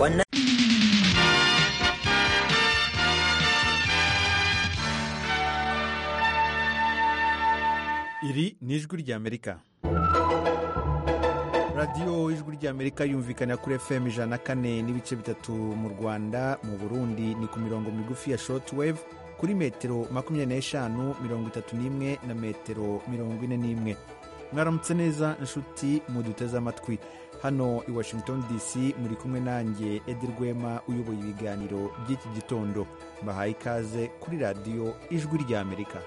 wannan iri ni ijwi ry'amerika radiyo ijwi ry'amerika yumvikana kuri fm ijana na kane n'ibice bitatu mu rwanda mu burundi ni ku mirongo migufi ya shortwave kuri metero makumyabiri n'eshanu mirongo itatu n'imwe na metero mirongo ine n'imwe mwaramutse neza inshuti muduteze amatwi hano i washington dc muri kumwe nanjye edi rwema uyoboye ibiganiro by'iki gitondo mbahaye ikaze kuri radiyo ijwi ry'amerika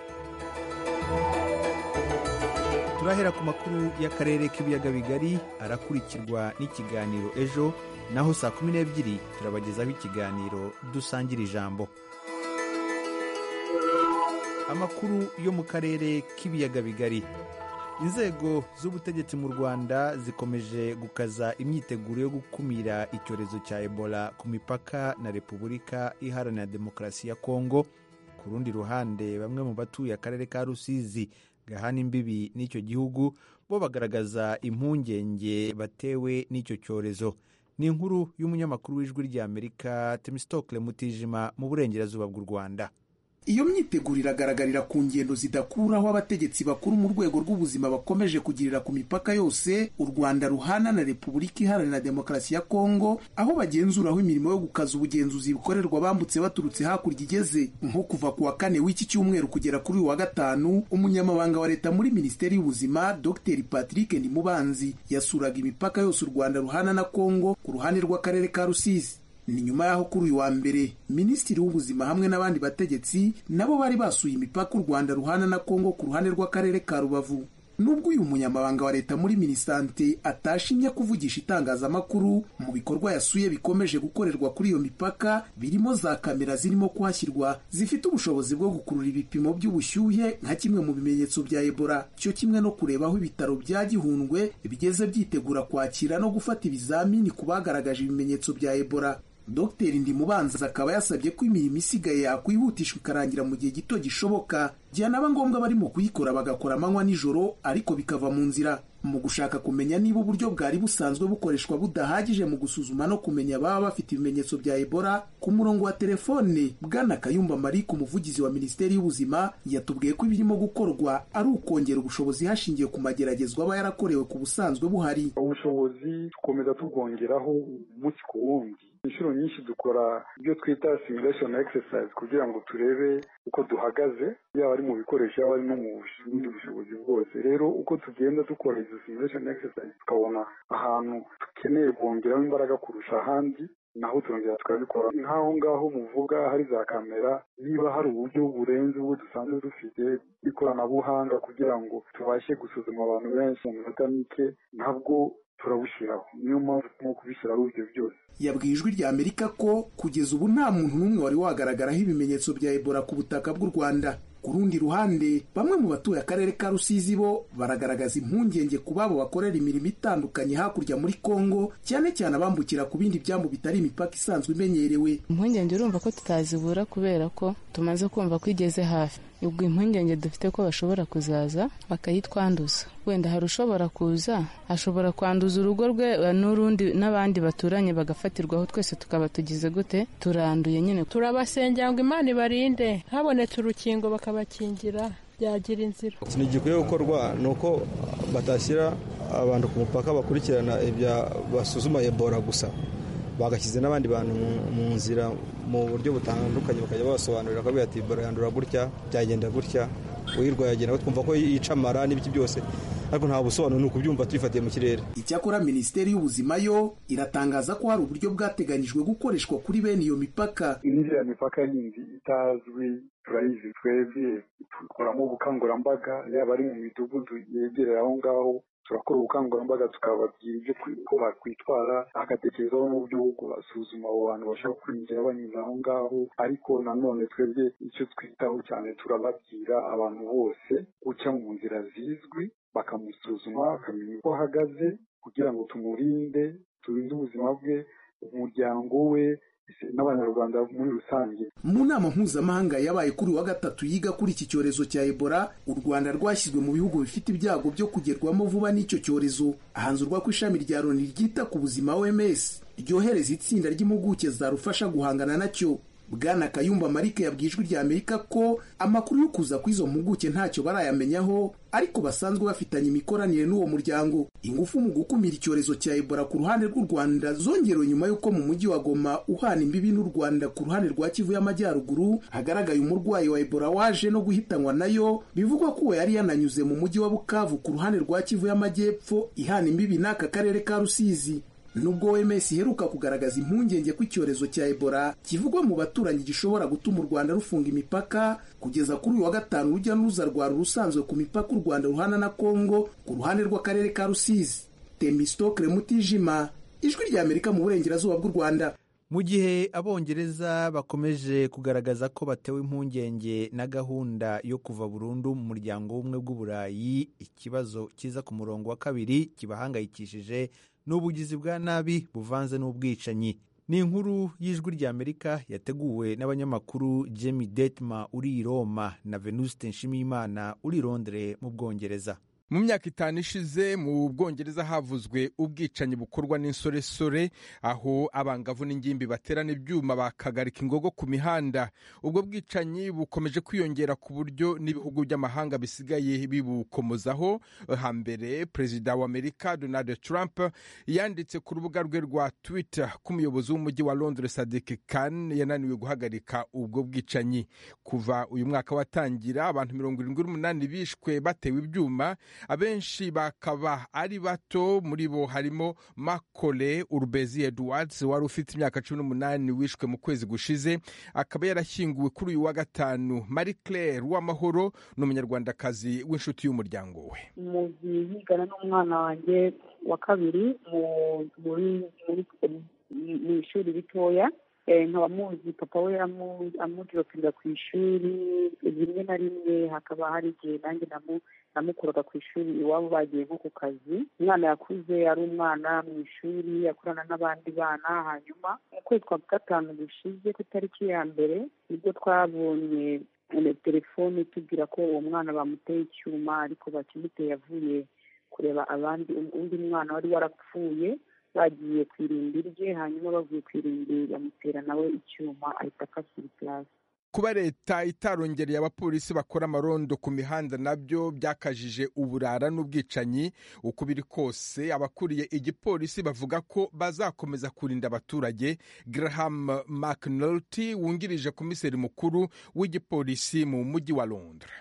turahera ku makuru y'akarere k'ibiyaga bigari arakurikirwa n'ikiganiro ejo naho saa kumi n'ebyiri turabagezaho ikiganiro dusangira ijambo amakuru yo mu karere k'ibiyaga bigari inzego z'ubutegetsi mu rwanda zikomeje gukaza imyiteguro yo gukumira icyorezo cya ebola ku mipaka na repubulika iharanira demokarasi ya kongo ku rundi ruhande bamwe mu batuye akarere ka rusizi gahana imbibi n'icyo gihugu bo bagaragaza impungenge batewe n'icyo cyorezo ni inkuru y'umunyamakuru w'ijwi ry'amerika timisitokile mutijima mu burengerazuba bw'u rwanda iyo myiteguro iragaragarira ku ngendo zidakuraho abategetsi bakuru mu rwego rw'ubuzima bakomeje kugirira ku mipaka yose u rwanda ruhana na repubulika iharanira demokarasi ya kongo aho bagenzuraho imirimo yo gukaza ubugenzuzi bukorerwa bambutse baturutse hakurya igeze nko kuva ku wa kane w'iki cyumweru kugera kuri uyu wa gatanu umunyamabanga wa leta muri minisiteri y'ubuzima dr patrick ndimubanzi yasuraga imipaka yose u rwanda ruhana na kongo ku ruhande rw'akarere ka rusizi ni nyuma y'aho kuri uyu wa mbere minisitiri w'ubuzima hamwe n'abandi bategetsi nabo bari basuye imipaka u rwanda ruhana na kongo ku ruhande rw'akarere ka rubavu nubwo uyu munyamabanga wa leta muri minisante atashimye kuvugisha itangazamakuru mu bikorwa yasuye bikomeje gukorerwa kuri iyo mipaka birimo za kamera zirimo kuhashyirwa zifite ubushobozi bwo gukurura ibipimo by'ubushyuhe nka kimwe mu bimenyetso bya ebola cyo kimwe no kureba aho ibitaro bya gihundwe bigeze byitegura kwakira no gufata ibizamini ku bagaragaje ibimenyetso bya ebola dogiteri ndimubanza akaba yasabye ko imirimo isigaye yakwihutishwa ikarangira mu gihe gito gishoboka byanaba ngombwa barimo kuyikora bagakora amanywa nijoro ariko bikava mu nzira mu gushaka kumenya niba uburyo bwari busanzwe bukoreshwa budahagije mu gusuzuma no kumenya ababa bafite ibimenyetso bya ebola ku murongo wa telefone bwana kayumba marie ku muvugizi wa minisiteri y'ubuzima yatubwiye ko ibirimo gukorwa ari ukongera ubushobozi hashingiwe ku mageragezwa aba yarakorewe ku busanzwe buhari ubushobozi tukomeza tubwongeraho umunsi ku wundi inshuro nyinshi dukora ibyo twita simulation exercise kugira ngo turebe uko duhagaze yaba ari mu bikoresho yaba ari no mu bundi bushobozi bwose rero uko tugenda dukora izo simulation exercise tukabona ahantu dukeneye kongeraho imbaraga kurusha ahandi naho turongera tukabikora nk'aho ngaho muvuga hari za kamera niba hari uburyo burenze ubwo dusanzwe dufite ikoranabuhanga kugira ngo tubashe gusuzuma abantu benshi mu minota mike nabwo turabushyiraho niyo mpamvu turimo kubishyiraho ibyo byose yabwiye ijwi rya amerika ko kugeza ubu nta muntu n'umwe wari wagaragaraho ibimenyetso bya ebola ku butaka bw'u rwanda ku rundi ruhande bamwe mu batuye akarere ka rusizi bo baragaragaza impungenge ku babo bakorera imirimo itandukanye hakurya muri kongo cyane cyane abambukira ku bindi byambu bitari imipaka isanzwe imenyerewe impungenge urumva ko tutazibura kubera ko tumaze kumva ko igeze hafi ubwo impungenge dufite ko bashobora kuzaza bakayitwanduza wenda hari ushobora kuza ashobora kwanduza urugo rwe n'urundi n'abandi baturanye bagafatirwaho twese tukaba tugize gute turanduye nyine turabasengera ngo imana ibarinde habonetse urukingo bakabakingira byagira inzira ikintu gikwiye gukorwa ni uko batashyira abantu ku mupaka bakurikirana ibya basuzuma ebola gusa bagashyize n'abandi bantu mu nzira mu buryo butandukanye bakajya babasobanurira ko ati ebola yandura gutya byagenda gutya uyirwaye agenda twumva ko yica amara n'ibiki byose ariko nta busobanuro ni ukubyumva tuyifatiye mu kirere icyakora minisiteri y'ubuzima yo iratangaza ko hari uburyo bwateganyijwe gukoreshwa kuri bene iyo mipaka iriya mipaka yindi itazwi turayizi twebwe dukoramo ubukangurambaga yaba ari mu midugudu yegereye aho ngaho turakora ubukangurambaga tukababwira ibyo uko bakwitwara hagatekerezaho n'uburyo bwo basuzuma abo bantu bashobora kwinjira banyuze aho ngaho ariko nanone twebwe icyo twitaho cyane turababwira abantu bose guca mu nzira zizwi bakamusuzuma bakamenya uko ahagaze kugira ngo tumurinde turinde ubuzima bwe umuryango we n'abanyarwanda muri rusange mu nama mpuzamahanga yabaye kuri wa gatatu yiga kuri iki cyorezo cya ebola u rwanda rwashyizwe mu bihugu bifite ibyago byo kugerwamo vuba n'icyo cyorezo hanzurwa ko ishami rya loni ryita ku buzima oms ryohereza itsinda ry'impuguke zarufasha guhangana nacyo bwana kayumba marike yabwiye ijwi rya amerika ko amakuru yo kuza kw'izo mpuguke ntacyo barayamenyaho ariko basanzwe bafitanye imikoranire n'uwo muryango ingufu mu gukumira icyorezo cya ebola ku ruhande rw'u rwanda zongerewe nyuma y'uko mu mujyi wa goma uhana imbibi n'u rwanda ku ruhande rwa kivu y'amajyaruguru hagaragaye umurwayi wa ebola waje no guhitanwa nayo bivugwa ko uwo yari yananyuze mu mujyi wa bukavu ku ruhande rwa kivu y'amajyepfo ihana imbibi n'aka karere ka rusizi nubwo oms iheruka kugaragaza impungenge ko icyorezo cya ebola kivugwa mu baturanyi gishobora gutuma u rwanda rufunga imipaka kugeza kuri uyu wa gatanu urujya n'uruza rwari urusanzwe ku mipaka u rwanda ruhana na kongo ku ruhande rw'akarere ka rusizi temistokire mutijima ijwi rya amerika mu burengerazuba bw'u rwanda mu gihe abongereza bakomeje kugaragaza ko batewe impungenge na gahunda yo kuva burundu mu muryango w'ubumwe bw'uburayi ikibazo kiza ku murongo wa kabiri kibahangayikishije ni ubugizi bwa nabi buvanze n'ubwicanyi ni inkuru y'ijwi ry'amerika yateguwe n'abanyamakuru jemmy detma uri i roma na venuste nshimiyimana uri i londres mu bwongereza mu myaka itanu ishize mu bwongereza havuzwe ubwicanyi bukorwa n'insoresore aho abangavu n'ingimbi baterana ibyuma bakagarika ingogo ku mihanda ubwo bwicanyi bukomeje kwiyongera ku buryo n'ibihugu by'amahanga bisigaye bibukomozaho hambere perezida wa amerika donald trump yanditse ku rubuga rwe rwa twitter ko umuyobozi w'umujyi wa londres sadik khan yananiwe guhagarika ubwo bwicanyi kuva uyu mwaka watangira abantu mirongo irindwi n'umunani bishwe batewe ibyuma abenshi bakaba ari bato muri bo harimo makole urubezi edwards wari ufite imyaka cumi n'umunani wishwe mu kwezi gushize akaba yarashyinguwe kuri uyu wa gatanu marie claire w'amahoro ni umunyarwandakazi w'inshuti y'umuryango we mugiye yigana n'umwana wanjye wa kabiri mu ishuri ritoya nkaba muzi papa we amuduropinga ku ishuri rimwe na rimwe hakaba hari igihe nanjye namukuraga ku ishuri iwabo bagiye nko ku kazi umwana yakuze ari umwana mu ishuri yakorana n'abandi bana hanyuma mu kwezi kwa gatanu gushize ku itariki ya mbere nibwo twabonye telefone itubwira ko uwo mwana bamuteye icyuma ariko bakimuteye avuye kureba abandi undi mwana wari warapfuye bagiye ku irimbi rye hanyuma bavuye ku irimbi bamutera nawe icyuma ahita akasira ikirasi kuba leta itarongereye abapolisi bakora amarondo ku mihanda nabyo byakajije uburara n'ubwicanyi uko biri kose abakuriye igipolisi bavuga ko bazakomeza kurinda abaturage graham mcnulty wungirije komiseri mukuru w'igipolisi mu mujyi wa londres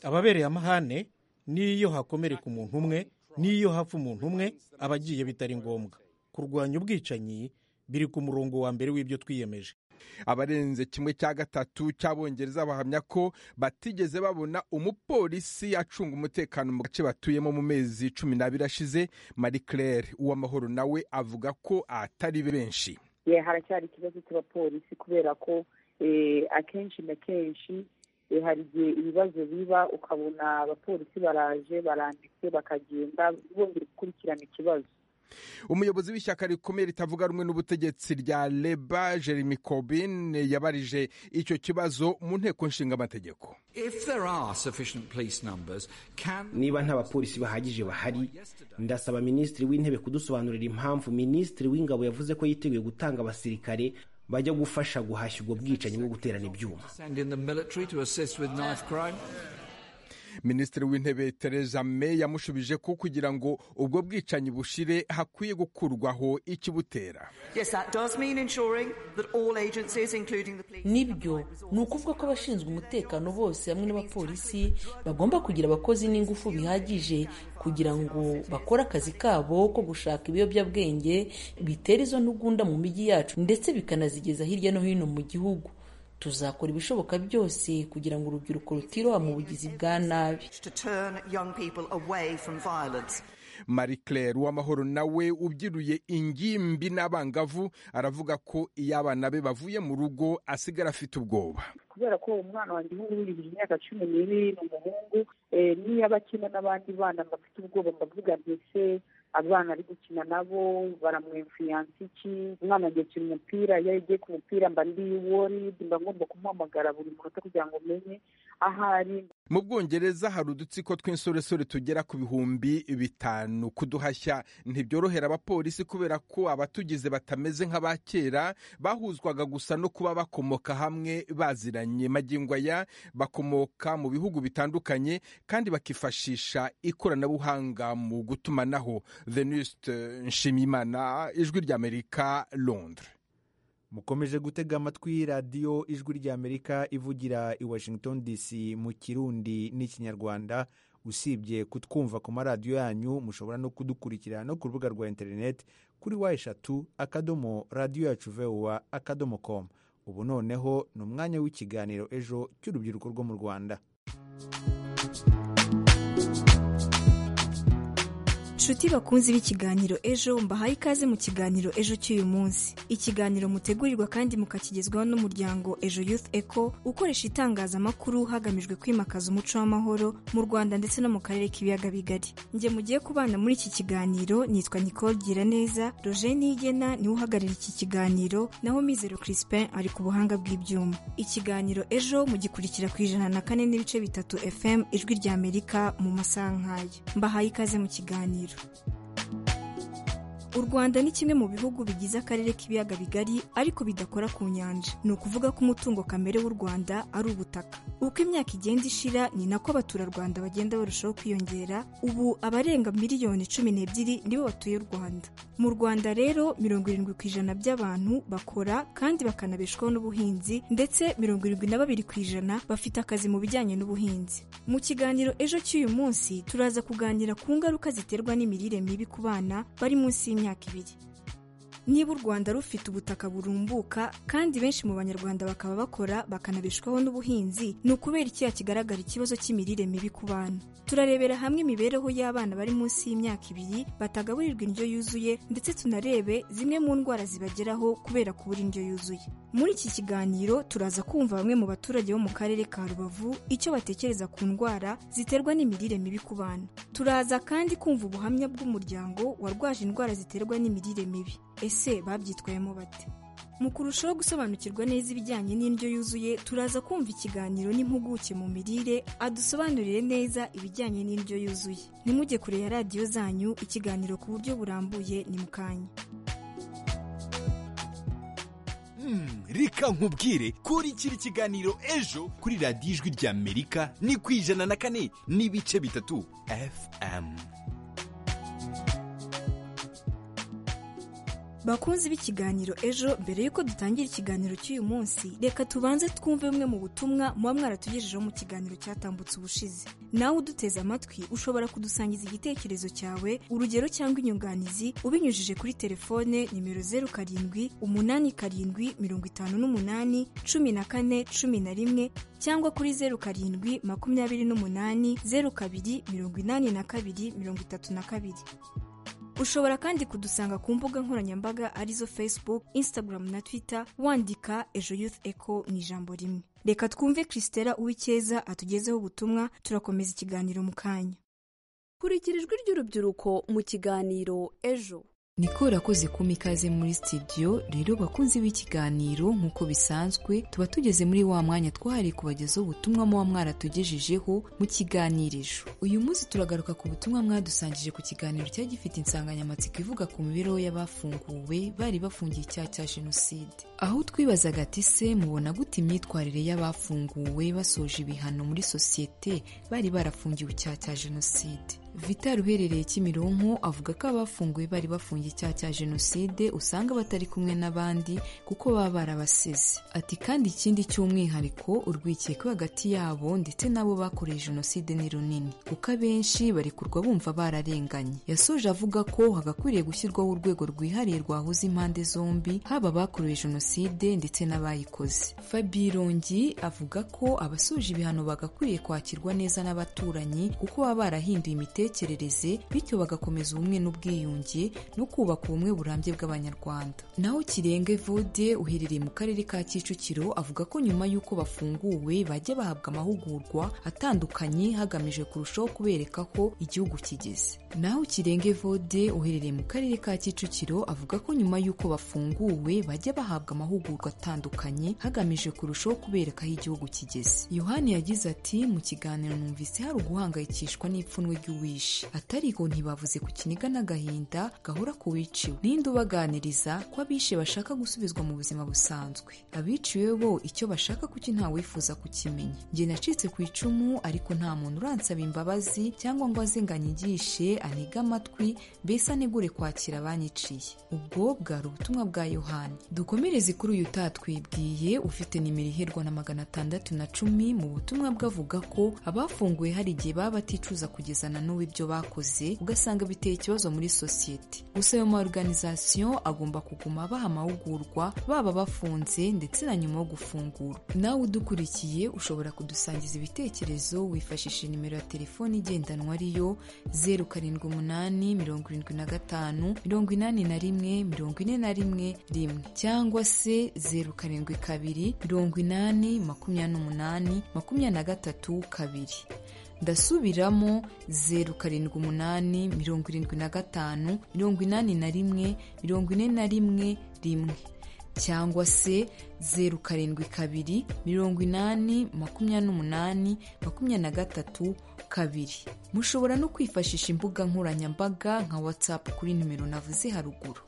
ababereye amahane n'iyo hakomereka umuntu umwe n'iyo hapfa umuntu umwe aba agiye bitari ngombwa kurwanya ubwicanyi biri ku murongo wa mbere w'ibyo twiyemeje abarenze kimwe cya gatatu cy'abongereza bahamya ko batigeze babona umupolisi acunga umutekano mu gace batuyemo mu mezi cumi n'abiri ashize marie claire uwamahoro nawe avuga ko atari benshi haracyari ikibazo cy'abapolisi kubera ko akenshi na kenshi hari igihe ibibazo biba ukabona abapolisi baraje baranditse bakagenda bongera gukurikirana ikibazo umuyobozi w'ishyaka rikomeye ritavuga rumwe n'ubutegetsi rya leba jeremy corbyn yabarije icyo kibazo mu nteko nshingamategeko niba nta bapolisi bahagije bahari ndasaba minisitiri w'intebe kudusobanurira impamvu minisitiri w'ingabo yavuze ko yiteguye gutanga abasirikare bajya gufasha guhashya ubwo bwicanyi bwo guterana ibyuma minisitiri w'intebe tereza may yamushubije ko kugira ngo ubwo bwicanyi bushire hakwiye gukurwaho ikibutera nibyo ni ukuvuga ko abashinzwe umutekano bose hamwe n'abapolisi bagomba kugira abakozi n'ingufu bihagije kugira ngo bakore akazi kabo ko gushaka ibiyobyabwenge bitera izo ntugunda mu mijyi yacu ndetse bikanazigeza hirya no hino mu gihugu tuzakora ibishoboka byose kugira ngo urubyiruko rutiroha mu bugizi bwa nabi marie claire uwamahoro nawe ubyiruye ingimbi n'abangavu aravuga ko iyo abana be bavuye mu rugo asigara afite ubwoba kubera ko umwana wanjye nk'ubu yujuje imyaka cumi n'ibiri ni umuhungu niyo aba akina n'abandi bana bafite ubwoba mbavuga mbese abana ari gukina nabo baramwemfiyansa iki umwana agakina umupira iyo agiye ku mupira mba ndi wori mba ngomba kumuhamagara buri munota kugira ngo umenye aho ari mu bwongereza hari udutsiko tw'insoresore tugera ku bihumbi bitanu kuduhashya ntibyorohera abapolisi kubera ko abatugize batameze nk'aba kera bahuzwaga gusa no kuba bakomoka hamwe baziranye magingo aya bakomoka mu bihugu bitandukanye kandi bakifashisha ikoranabuhanga mu gutumanaho venuste nshimiyimana ijwi ry'amerika londres mukomeje gutega amatwi radiyo ijwi ry'amerika ivugira i washington dc mu kirundi n'ikinyarwanda usibye kutwumva ku maradiyo yanyu mushobora no kudukurikira no ku rubuga rwa interineti kuri wa eshatu akadomo radiyo yacu vewa akadomo komu ubu noneho ni umwanya w'ikiganiro ejo cy'urubyiruko rwo mu rwanda nshuti bakunzi b'ikiganiro ejo mbahaye ikaze mu kiganiro ejo cy'uyu munsi ikiganiro mutegurirwa kandi mukakigezwaho n'umuryango ejo youth eco ukoresha itangazamakuru hagamijwe kwimakaza umuco w'amahoro mu rwanda ndetse no mu karere k'ibiyaga bigari njye mugiye kubana muri iki kiganiro nitwa nicole giraneza roger nigena niwe uhagarariye iki kiganiro naho mizero crispin ari ku buhanga bw'ibyuma ikiganiro ejo mugikurikira ku ijana na kane n'ibice bitatu fm ijwi ry'amerika mu masaha nk'aya mbahaye ikaze mu kiganiro u rwanda ni kimwe mu bihugu bigize akarere k'ibiyaga bigari ariko bidakora ku nyanja ni ukuvuga ko umutungo kamere w'u rwanda ari ubutaka uko imyaka igenda ishira ni nako abaturarwanda bagenda barushaho kwiyongera ubu abarenga miliyoni cumi n'ebyiri nibo batuye u rwanda mu rwanda rero mirongo irindwi ku ijana by'abantu bakora kandi bakanabeshwaho n'ubuhinzi ndetse mirongo irindwi na babiri ku ijana bafite akazi mu bijyanye n'ubuhinzi mu kiganiro ejo cy'uyu munsi turaza kuganira ku ngaruka ziterwa n'imirire mibi ku bana bari munsi y'imyaka ibiri niba u rwanda rufite ubutaka burumbuka kandi benshi mu banyarwanda bakaba bakora bakanabeshwaho n'ubuhinzi ni ukubera iki kigaragara ikibazo cy'imirire mibi ku bana turarebera hamwe imibereho y'abana bari munsi y'imyaka ibiri batagaburirwa indyo yuzuye ndetse tunarebe zimwe mu ndwara zibageraho kubera kubura indyo yuzuye muri iki kiganiro turaza kumva bamwe mu baturage bo mu karere ka rubavu icyo batekereza ku ndwara ziterwa n'imirire mibi ku bana turaza kandi kumva ubuhamya bw'umuryango warwaje indwara ziterwa n'imirire mibi ese babyitwayemo bate mu kurushaho gusobanukirwa neza ibijyanye n'indyo yuzuye turaza kumva ikiganiro n'impuguke mu mirire adusobanurire neza ibijyanye n'indyo yuzuye ntimujye kure ya radiyo zanyu ikiganiro ku buryo burambuye ni mukanya reka nkubwire kuri kiri kiganiro ejo kuri radiyo ijwi ry'amerika ni ku ijana na kane n'ibice bitatu fm bakunzi b'ikiganiro ejo mbere y'uko dutangira ikiganiro cy'uyu munsi reka tubanze twumve bumwe mu butumwa muba mwaratugejejeho mu kiganiro cyatambutse ubushize nawe uduteze amatwi ushobora kudusangiza igitekerezo cyawe urugero cyangwa inyunganizi ubinyujije kuri telefone nimero zeru karindwi umunani karindwi mirongo itanu n'umunani cumi na kane cumi na rimwe cyangwa kuri zeru karindwi makumyabiri n'umunani zeru kabiri mirongo inani na kabiri mirongo itatu na kabiri ushobora kandi kudusanga ku mbuga nkoranyambaga arizo facebook instagram na twitter wandika ejo youth eco mu ijambo rimwe reka twumve christela uwikeza atugezeho ubutumwa turakomeza ikiganiro mu kanya kurikira ijwi ry'urubyiruko mu kiganiro ejo niko urakoze kuma ikaze muri sitidiyo rero bakunzi b'ikiganiro nk'uko bisanzwe tuba tugeze muri wa mwanya twahariye kubagezaho ubutumwa muba mwaratugejejeho mu kiganirijo uyu munsi turagaruka ku butumwa mwadusangije ku kiganiro cyari gifite insanganyamatsiko ivuga ku mibereho y'abafunguwe bari bafungiye icyaha cya jenoside aho twibazaga ati se mubona gute imyitwarire y'abafunguwe basoje ibihano muri sosiyete bari barafungiwe icyaha cya jenoside vitari uherereye kimironko avuga ko abafunguwe bari bafungiye icyaha cya jenoside usanga batari kumwe n'abandi kuko baba barabasize ati kandi ikindi cy'umwihariko urwikekwe hagati yabo ndetse n'abo bakoreye jenoside ni runini kuko abenshi barekurwa bumva bararenganye yasoje avuga ko hagakwiriye gushyirwaho urwego rwihariye rwahuza impande zombi haba abakoreye jenoside ndetse n'abayikoze fabirongi avuga ko abasoje ibihano bagakwiriye kwakirwa neza n'abaturanyi kuko baba barahinduye imiterere imitekerereze bityo bagakomeza ubumwe n'ubwiyunge no kubaka ubumwe burambye bw'abanyarwanda naho kirenge vode uherereye mu karere ka kicukiro avuga ko nyuma y'uko bafunguwe bajya bahabwa amahugurwa atandukanye hagamijwe kurushaho kubereka ko igihugu kigeze naho kirenge vode uherereye mu karere ka kicukiro avuga ko nyuma y'uko bafunguwe bajya bahabwa amahugurwa atandukanye hagamijwe kurushaho kubereka aho igihugu kigeze yohani yagize ati mu kiganiro numvise hari uguhangayikishwa n'ipfunwe ry'uwishe atariko ntibavuze ku kiniga n'agahinda gahora ku wiciwe ninde ubaganiriza ko abishe bashaka gusubizwa mu buzima busanzwe abiciwe bo icyo bashaka kuki ntawifuza kukimenya njye nacitse ku icumu ariko nta muntu uransaba imbabazi cyangwa ngo azinganyigishe anige amatwi mbese anegure kwakira abanyiciye ubwo bwari ubutumwa bwa yohani dukomereze kuri uyu utatwibwiye ufite nimero iherwa na magana atandatu na cumi mu butumwa bwavuga ko abafunguwe hari igihe baba baticuza kugezana n'uwo ibyo bakoze ugasanga biteye ikibazo muri sosiyete gusa ayo maorganizasiyo agomba kuguma baha amahugurwa baba bafunze ndetse na nyuma yo gufungura nawe udukurikiye ushobora kudusangiza ibitekerezo wifashishije nimero ya telefone igendanwa ariyo zeru karindwi umunani mirongo irindwi na gatanu mirongo inani na rimwe mirongo ine na rimwe rimwe cyangwa se zeru karindwi kabiri mirongo inani makumyabiri n'umunani makumyabiri na gatatu kabiri ndasubiramo zeru karindwi umunani mirongo irindwi na gatanu mirongo inani na rimwe mirongo ine na rimwe rimwe cyangwa se zeru karindwi kabiri mirongo inani makumyabiri n'umunani makumyabiri na gatatu kabiri mushobora no kwifashisha imbuga nkoranyambaga nka watsapu kuri nimero navuze haruguru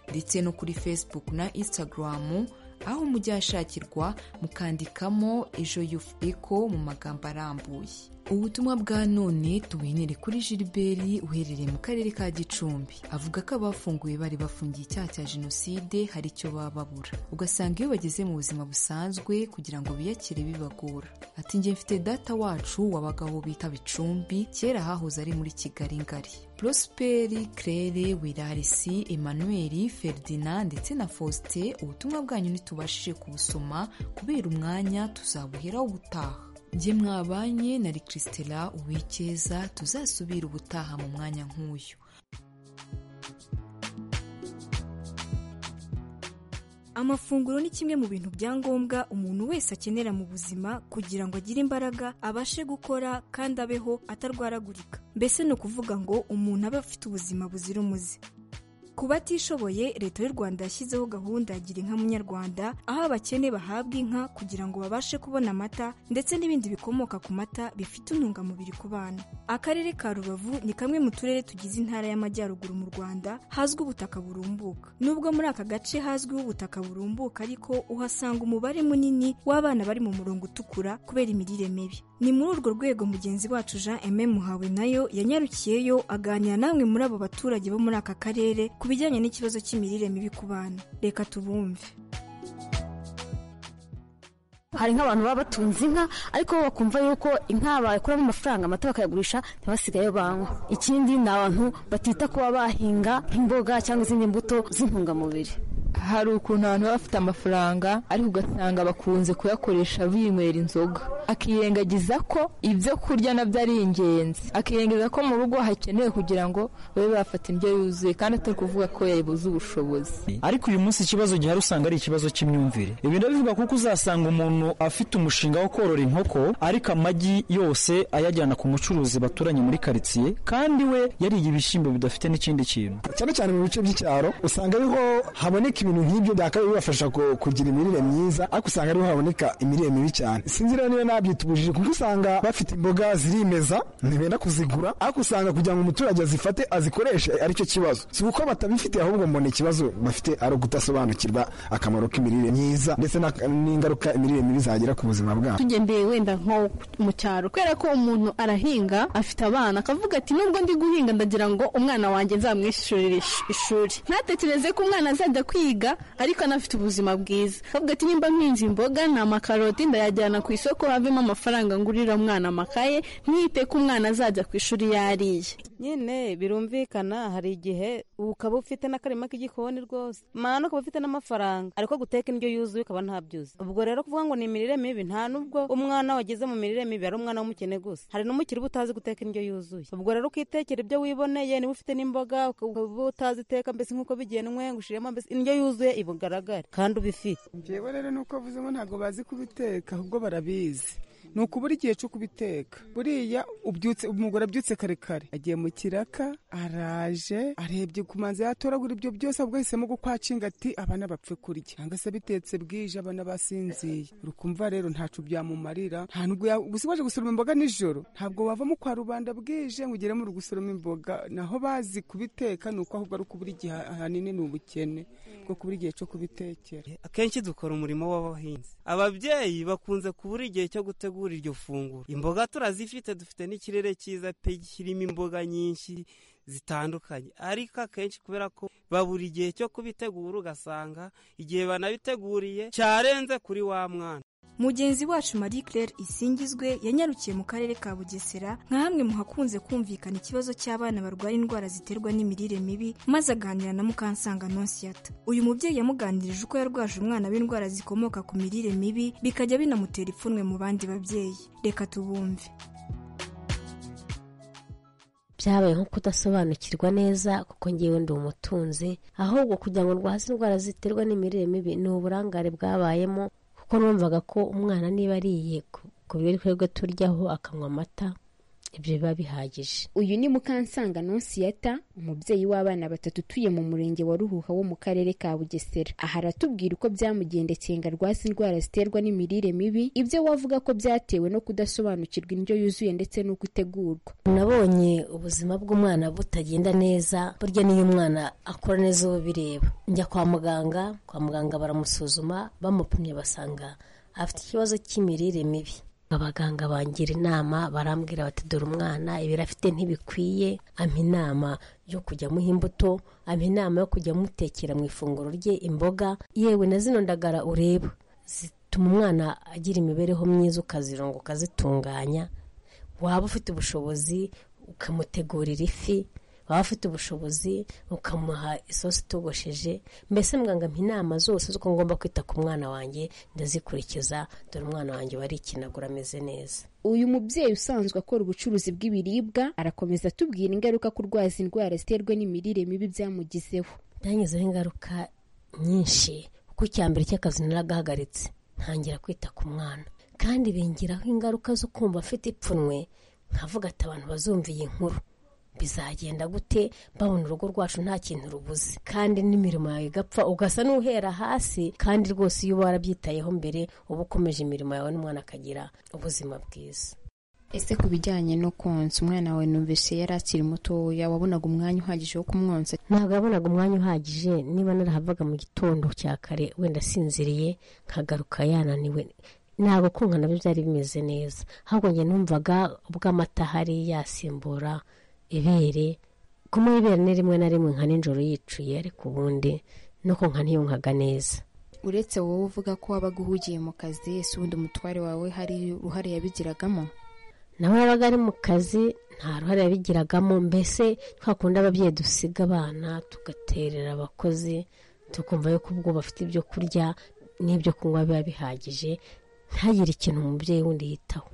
ndetse no kuri fesibuku na insitagaramu aho mujya hashakirwa mukandikamo ejo yufu eko mu magambo arambuye ubutumwa bwa none tubuhinire kuri gilbert uherereye mu karere ka gicumbi avuga ko abafunguye bari bafungiye icyaha cya jenoside hari icyo baba babura ugasanga iyo bageze mu buzima busanzwe kugira ngo biyakire bibagora ati njye mfite data wacu wabagaho bita bicumbi kera hahoze ari muri kigali ngari prosperi claire wirarisi emmanuel ferdinand ndetse na faustin ubutumwa bwanyu ntitubashije kubusoma kubera umwanya tuzabuheraho gutaha njye mwabanye na christela uwikeza tuzasubira ubutaha mu mwanya nk'uyu amafunguro ni kimwe mu bintu bya ngombwa umuntu wese akenera mu buzima kugira ngo agire imbaraga abashe gukora kandi abeho atarwaragurika mbese ni ukuvuga ngo umuntu abe afite ubuzima buzira umuze ku batishoboye leta y'u rwanda yashyizeho gahunda ya gira inka munyarwanda aho abakene bahabwa inka kugira ngo babashe kubona amata ndetse n'ibindi bikomoka ku mata bifite intungamubiri ku bana akarere ka rubavu ni kamwe mu turere tugize intara y'amajyaruguru mu rwanda hazwi ubutaka burumbuka nubwo muri aka gace hazwiho ubutaka burumbuka ariko uhasanga umubare munini w'abana bari mu murongo utukura kubera imirire mibi ni muri urwo rwego mugenzi wacu jean aime muhawe nayo yanyarukiyeyo aganira namwe muri abo baturage bo muri aka karere ku bijyanye n'ikibazo cy'imirire mibi ku bana reka tubumve hari nk'abantu baba batunze inka ariko bakumva yuko inka bakuramo amafaranga amata bakayagurisha ntibasigaye banywa ikindi ni abantu batita kuba bahinga nk'imboga cyangwa izindi mbuto z'intungamubiri hari ukuntu abantu baba bafite amafaranga ariko ugasanga bakunze kuyakoresha binywera inzoga akirengagiza ko ibyo kurya nabyo ari ingenzi akirengagiza ko mu rugo hakenewe kugira ngo babe bafata indyo yuzuye kandi atari kuvuga ko yabuze ubushobozi ariko uyu munsi ikibazo gihari usanga ari ikibazo cy'imyumvire ibi ndabivuga kuko uzasanga umuntu afite umushinga wo korora inkoko ariko amagi yose ayajyana ku mucuruzi baturanye muri karitsiye kandi we yariye ibishyimbo bidafite n'ikindi kintu cyane cyane mu bice by'icyaro usanga ariho haboneka ibintu nk'ibyo byakabaye bibafasha kugira imirire myiza ariko usanga ariho haboneka imirire mibi cyane sinzi rero niba nabyitubujije kuko usanga bafite imboga zirimeza ntibenda kuzigura ariko usanga kugira ngo umuturage azifate azikoreshe aricyo kibazo si uko batabifite ahubwo mbona ikibazo bafite ari ukudasobanukirwa akamaro k'imirire myiza ndetse n'ingaruka imirire mibi zagira ku buzima bwabo tugendeye wenda nko mu cyaro kubera ko umuntu arahinga afite abana akavuga ati nubwo ndi guhinga ndagira ngo umwana wanjye nzamwishyurire ishuri ntatekereze ko umwana azajya kwiga ariko anafite ubuzima bwiza avuga ati nimba nkinze imboga ni amakaroti ndayajyana ku isoko havemo amafaranga ngurira umwana amakaye ntite ko umwana azajya ku ishuri yariye nyine birumvikana hari igihe ubu ukaba ufite n'akarima k'igikoni rwose mwana ukaba ufite n'amafaranga ariko guteka indyo yuzuye ukaba ntabyuzi ubwo rero kuvuga ngo ni imirire mibi nta nubwo umwana wageze mu mirire mibi ari umwana w'umukene gusa hari n'umukire uba utazi guteka indyo yuzuye ubwo rero ukitekera ibyo wiboneye niba ufite n'imboga ukaba utazi iteka mbese nk'uko bigenwe ngo ushiremo mbese indyo yuzuye ibugaragare kandi ubifite njyewe rero ni uko avuze ngo ntabwo bazi kubiteka ahubwo barabizi ni ukubura igihe cyo kubiteka buriya ubyutse umugore abyutse kare kare agiye mu kiraka araje arebye ku manzi yatoragura ibyo byose ahubwo ahisemo gukwacinga ati abana bapfe kurya cyangwa se bitetse bwije abana basinziye urukumva rero ntacu byamumarira nta nubwo ya- gusa waje gusoroma imboga nijoro ntabwo wavamo kwa rubanda bwije ngo ugere mu gusoroma imboga naho bazi kubiteka ni uko ahubwo ari ukubura igihe ahanini ni ubukene bwo kubura igihe cyo kubitekera akenshi dukora umurimo w'abahinzi ababyeyi bakunze kubura igihe cyo gutegura iryo funguro imboga turazifite dufite n'ikirere cyiza pe kirimo imboga nyinshi zitandukanye ariko akenshi kubera ko babura igihe cyo kubitegura ugasanga igihe banabiteguriye cyarenze kuri wa mwana mugenzi wacu marie claire isingizwe yanyarukiye mu karere ka bugesera nka hamwe mu hakunze kumvikana ikibazo cy'abana barwara indwara ziterwa n'imirire mibi maze aganira na mukansanga nonsiyata uyu mubyeyi yamuganirije uko yarwaje umwana w'indwara zikomoka ku mirire mibi bikajya binamutera ipfunwe mu bandi babyeyi reka tubumve byabaye nko kudasobanukirwa neza kuko ngewe ndi umutunzi ahubwo kugira ngo ndwaze indwara ziterwa n'imirire mibi ni uburangare bwabayemo kuko numvaga ko umwana niba ariye ku- ku biryo twebwe turyaho akanywa amata ibyo biba bihagije uyu ni mukansanga nonsiyata umubyeyi w'abana batatu utuye mu murenge wa ruhuha wo mu karere ka bugesera aha aratubwira uko byamugendekeye ngo arwase indwara ziterwa n'imirire mibi ibyo wavuga ko byatewe no kudasobanukirwa indyo yuzuye ndetse n'uko itegurwa nabonye ubuzima bw'umwana butagenda neza burya niyo umwana akora neza uba bireba njya kwa muganga kwa muganga baramusuzuma bamupimye basanga afite ikibazo cy'imirire mibi abaganga bangira inama barambwira bati dore umwana ibiro afite ntibikwiye ampa inama yo kujya amuha imbuto ampa inama yo kujya amutekera mu ifunguro rye imboga yewe na zino ndagara ureba zituma umwana agira imibereho myiza ukazironga ukazitunganya waba ufite ubushobozi ukamutegurira ifi waba ufite ubushobozi ukamuha isosi itogosheje mbese muganga mpa inama zose z'uko ngomba kwita ku mwana wanjye ndazikurikiza dore umwana wanjye barikinagura ameze neza uyu mubyeyi usanzwe akora ubucuruzi bw'ibiribwa arakomeza atubwira ingaruka kurwaza indwara ziterwa n'imirire mibi byamugizeho byangizeho ingaruka nyinshi kuko icya mbere cy'akazi naragahagaritse ntangira kwita ku mwana kandi bingiraho ingaruka zo kumva afite ipfunwe nkavuga ati abantu bazumva iyi nkuru bizagenda gute babona urugo rwacu nta kintu rubuze kandi n'imirimo yawe igapfa ugasa n'uhera hasi kandi rwose iyo uba warabyitayeho mbere uba ukomeje imirimo yawe n'umwana akagira ubuzima bwiza ese ku bijyanye no konsa umwana wawe numvise yari akiri mutoya wabonaga umwanya uhagije wo kumwonsa ntabwo yabonaga umwanya uhagije niba narahavaga mu gitondo cya kare wenda asinziriye nkagaruka yananiwe ntabwo kunka nabyo byari bimeze neza ahubwo njye numvaga ubwo amata ahari yasimbura ibere kumuha ibere ni rimwe na rimwe nka nijoro yicuye ariko ubundi no konka ntiyunkaga neza uretse wowe uvuga ko wabaga uhugiye mu kazi ese ubundi umutware wawe hari uruhare yabigiragamo nawe yabaga ari mu kazi nta ruhare yabigiragamo mbese twakunda ababyeyi dusiga abana tugaterera abakozi tukumva yuko ubwo bafite ibyo kurya n'ibyo kunywa biba bihagije ntagire ikintu umubyeyi wundi yitaho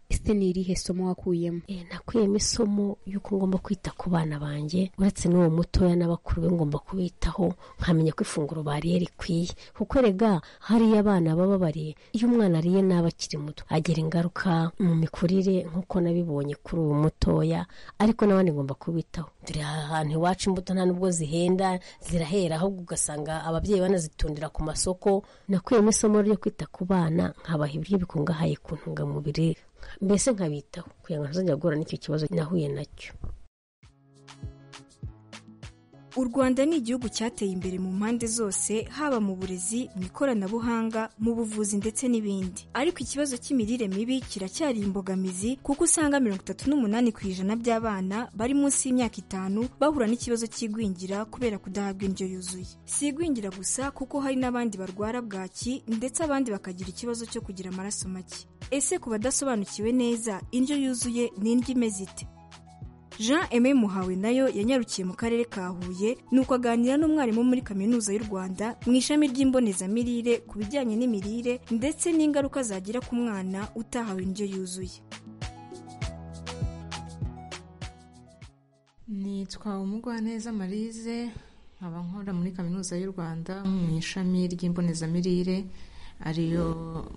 ese ni irihe somo wakuyemo nakuyemo isomo y'uko ngomba kwita ku bana banjye uretse n'uwo mutoya n'abakuru be ngomba kubitaho nkamenya ko ifunguro bariye rikwiye kuko rega hariya abana baba bariye iyo umwana ariye n'aba akiri muto agira ingaruka mu mikurire nk'uko nabibonye kuri uwo mutoya ariko n'abandi ngomba kubitaho turi aha hantu iwacu imbuto nta nubwo zihenda zirahera ahubwo ugasanga ababyeyi banazitundira ku masoko nakuyemo isomo ryo kwita ku bana nkabaha ibiryo bikungahaye ku ntungamubiri mbese nkabitaho kugira ngo ntazajya guhura n'icyo kibazo nahuye nacyo u rwanda ni igihugu cyateye imbere mu mpande zose haba mu burezi mu ikoranabuhanga mu buvuzi ndetse n'ibindi ariko ikibazo cy'imirire mibi kiracyari imbogamizi kuko usanga mirongo itatu n'umunani ku ijana by'abana bari munsi y'imyaka itanu bahura n'ikibazo cy'igwingira kubera kudahabwa indyo yuzuye si igwingira gusa kuko hari n'abandi barwara bwaki ndetse abandi bakagira ikibazo cyo kugira amaraso make ese ku badasobanukiwe neza indyo yuzuye ni indyo imeze ite jean aime muhawe nayo yanyarukiye mu karere ka huye nuko aganira n'umwarimu muri kaminuza y'u rwanda mu ishami ry'imbonezamirire ku bijyanye n'imirire ndetse n'ingaruka zagira ku mwana utahawe indyo yuzuye nitwa umugwaneza marize nkaba nkora muri kaminuza y'u rwanda mu ishami ry'imbonezamirire ariyo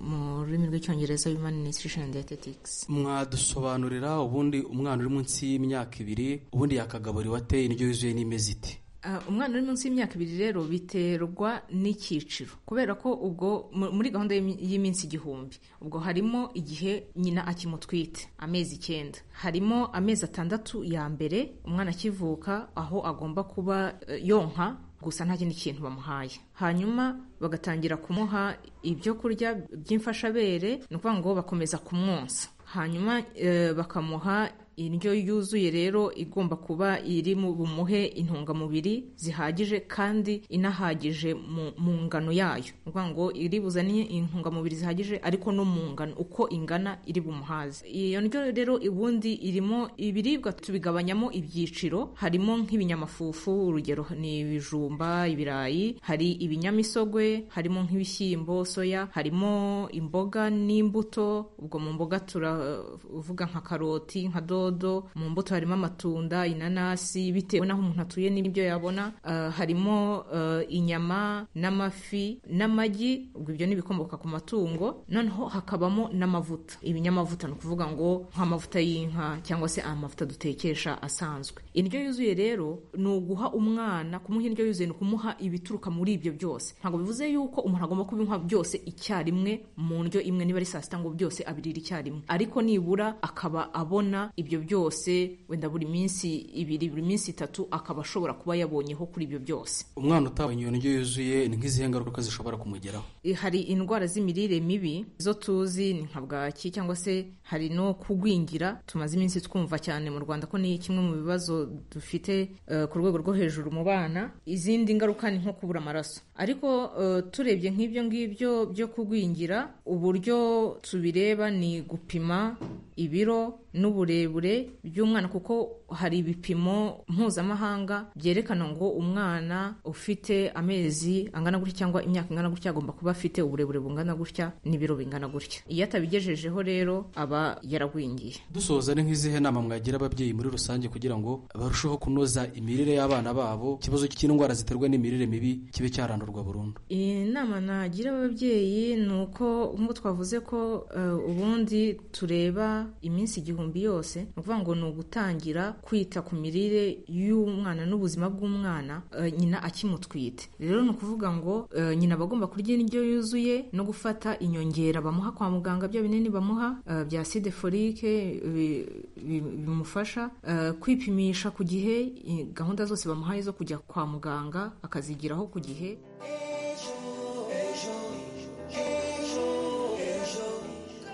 mu rurimi rw'icyongereza human nutrition and dietetics mwadusobanurira ubundi umwana uri munsi y'imyaka ibiri ubundi yakagaburiwe ate indyo yuzuye n'imeze ite Ah, umwana uri munsi y'imyaka ibiri rero biterwa n'icyiciro kubera ko ubwo mu- muri gahunda y'imi- y'iminsi igihumbi ubwo harimo igihe nyina akimutwite amezi icyenda harimo amezi atandatu ya mbere umwana akivuka aho agomba kuba eh, yonka gusa nta kindi kintu bamuhaye hanyuma bagatangira kumuha ibyo kurya by'imfashabere ni ukuvuga ngo bakomeza kumwonsa hanyuma eh, bakamuha indyo yuzuye rero igomba kuba iri mu bumuhe intungamubiri zihagije kandi inahagije mu, mu ngano yayo ni ukuvuga ngo iri buzane intungamubiri zihagije ariko no mu ngano uko ingana iri bumuhaze iyo ndyo rero ubundi irimo ibiribwa tubigabanyamo ibyiciro harimo nk'ibinyamafufu urugero ni ibijumba ibirayi hari ibinyamisogwe harimo nk'ibishyimbo soya harimo imboga n'imbuto ubwo mu mboga turavuga nka karoti nka dodo mu mbuto harimo amatunda inanasi bitewe n'aho umuntu atuye n'ibyo yabona Ah, harimo ah, inyama n'amafi n'amagi ubwo ibyo ni ibikomoka ku matungo noneho hakabamo n'amavuta ibinyamavuta ni ukuvuga ngo nk'amavuta y'inka cyangwa se amavuta dutekesha asanzwe indyo yuzuye rero ni uguha umwana kumuha indyo yuzuye ni ukumuha ibituruka muri ibyo byose ntabwo bivuze yuko umuntu agomba kubinywa byose icyarimwe mu ndyo imwe niba ari saa sita ngo byose abirira icyarimwe ariko nibura akaba abona ibyo byose wenda buri minsi ibiri buri minsi itatu akaba ashobora kuba yabonyeho kuri ibyo byose umwana utabonye iyo ndyo yuzuye ni nk'izihe ngaruka zishobora kumugeraho hari indwara z'imirire mibi zo tuzi ni nka bwaki cyangwa se hari no kugwingira tumaze iminsi twumva cyane mu rwanda ko ni kimwe mu bibazo dufite eh, ku rwego rwo hejuru mu bana izindi ngaruka ni nko kubura amaraso ariko eh, turebye nk'ibyo ngibyo byo kugwingira uburyo tubireba ni gupima ibiro n'uburebure by'umwana kuko hari ibipimo mpuzamahanga byerekana ngo umwana ufite amezi angana gutya cyangwa imyaka ingana gutya agomba kuba afite uburebure bungana gutya n'ibiro bingana gutya iyo atabigejejeho rero aba yaragwingiye dusoza ni nk'izihe nama mwagira ababyeyi muri rusange kugira ngo barusheho kunoza imirire y'abana babo ikibazo cy'indwara ziterwa n'imirire mibi kibe cyarandurwa burundu inama nagira ababyeyi ni uko nk'uko twavuze ko eh, ubundi tureba iminsi igihumbi yose ni ukuvuga ngo ni ugutangira kwita ku mirire y'umwana n'ubuzima bw'umwana eh, nyina akimutwite rero ni ukuvuga ngo eh, nyina aba agomba kurya indyo yuzuye no gufata inyongera bamuha kwa muganga bya binini bamuha eh, bya side folike bi- bi- bimufasha eh, kwipimisha ku gihe eh, gahunda zose bamuhaye zo kujya kwa muganga akazigiraho ku gihe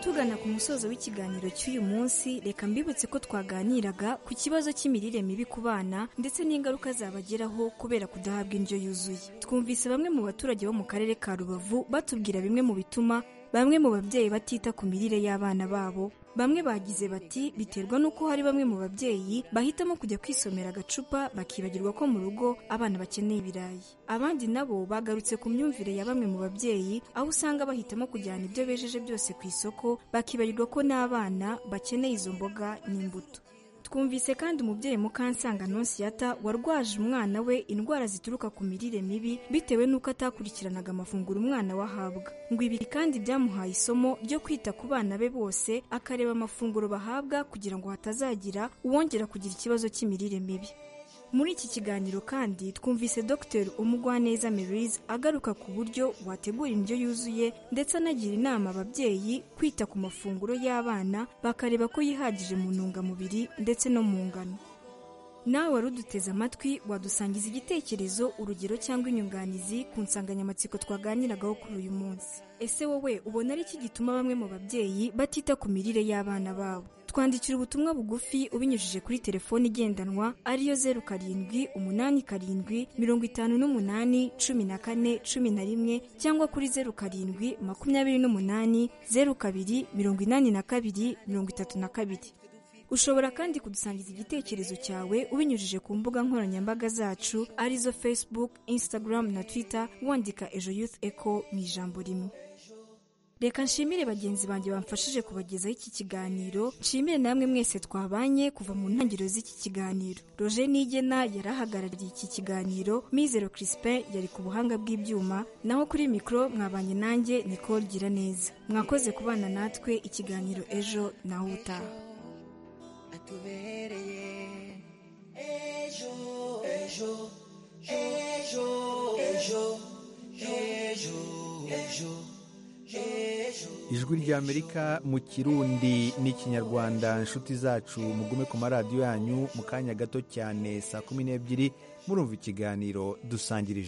tugana ku musozo w'ikiganiro cy'uyu munsi reka mbibutse ko twaganiraga ku kibazo cy'imirire mibi ku bana ndetse n'ingaruka zabageraho kubera kudahabwa indyo yuzuye twumvise bamwe mu baturage bo mu karere ka rubavu batubwira bimwe mu bituma bamwe mu babyeyi batita ku mirire y'abana babo bamwe bagize bati biterwa n'uko hari bamwe mu babyeyi bahitamo kujya kwisomera agacupa bakibagirwa ko mu rugo abana bakeneye ibirayi abandi nabo bagarutse ku myumvire ya bamwe mu babyeyi aho usanga bahitamo kujyana ibyo bejeje byose ku isoko bakibagirwa ko n'abana bakeneye izo mboga n'imbuto twumvise kandi umubyeyi mukansanga nonsiyata warwaje umwana we indwara zituruka ku mirire mibi bitewe n'uko atakurikiranaga amafunguro umwana we ahabwa ngo ibi kandi byamuhaye isomo ryo kwita ku bana be bose akareba amafunguro bahabwa kugira ngo hatazagira uwongera kugira ikibazo cy'imirire mibi muri iki kiganiro kandi twumvise Dr umugwaneza Merise agaruka ku buryo wategura indyo yuzuye ndetse anagira inama ababyeyi kwita ku mafunguro y'abana bakareba ko yihagije mu ntungamubiri ndetse no mu ngano nawe wari uduteze amatwi wadusangiza igitekerezo urugero cyangwa inyunganizi ku nsanganyamatsiko twaganiragaho kuri uyu munsi ese wowe ubona ari iki gituma bamwe mu babyeyi batita ku mirire y'abana babo twandikira ubutumwa bugufi ubinyujije kuri telefoni igendanwa ariyo zeru karindwi umunani karindwi mirongo itanu n'umunani cumi na kane cumi na rimwe cyangwa kuri zeru karindwi makumyabiri n'umunani zeru kabiri mirongo inani na kabiri mirongo itatu na kabiri ushobora kandi kudusangiza igitekerezo cyawe ubinyujije ku mbuga nkoranyambaga zacu arizo facebook instagram na twitter wandika ejo youth echo mu ijambo rimwe reka nshimire bagenzi banjye bamfashije kubagezaho iki kiganiro nshimire namwe mwese twabanye kuva mu ntangiriro z'iki kiganiro roger nigena yari ahagarariye iki kiganiro mizero crispin yari ku buhanga bw'ibyuma naho kuri mikoro mwabanye nanjye nicole gira neza mwakoze kubana natwe ikiganiro ejo nawe utaha atubereye ejo ejo ejo ejo ejo ejo ijwi ry'amerika mu kirundi n'ikinyarwanda inshuti zacu mugume ku maradiyo yanyu mu kanya gato cyane saa kumi n'ebyiri murumva ikiganiro dusangirije